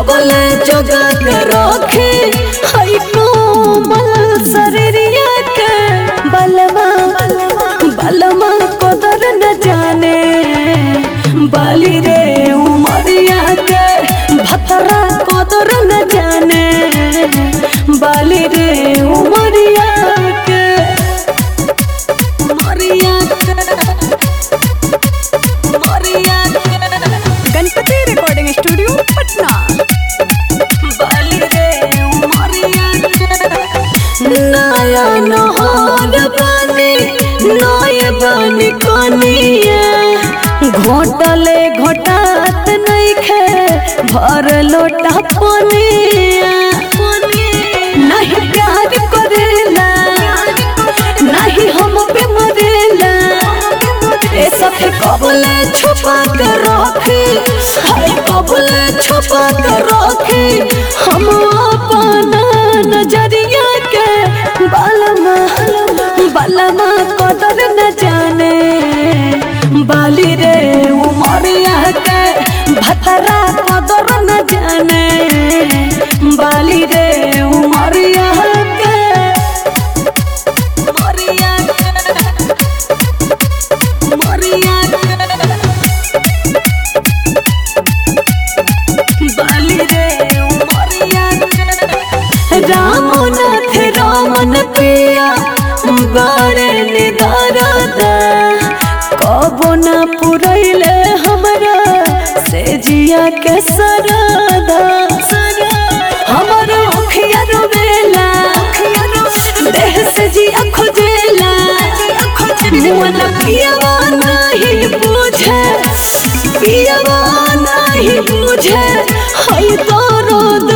कबले जोगा के रखे हई कोमल शरीरिया के बलमा बलमा कदर न जाने बाली रे उमरिया के भतरा कदर न जाने बाली रे उमरिया के उमरिया के उमरिया के गणपति रिकॉर्डिंग स्टूडियो पटना बाली रे उमरिया के नया नहर बने नए बने कनिया घोटले घोटात नइखे भर लोटा पनिया नहीं प्यार करेला नहीं हम पे मरेला ए सखे कबले छुपा के रखे हाय कबले छुपा के रखे हम अपना नजरिया के बालमा बालमा कदर न जाने बाली रे उमरिया के भतरा कदर न जाने बाली रे उमरिया के उमरिया के उमरिया के बाली रे उमरिया के रामनाथ रामन पिया बारे निदारदा कबो न पुरैले हमरा से जिया के सरदा हमर अखिया रोवेला देह से जिया खोजेला मन पियवा नहीं बुझे पियवा नहीं बुझे हई तो रोद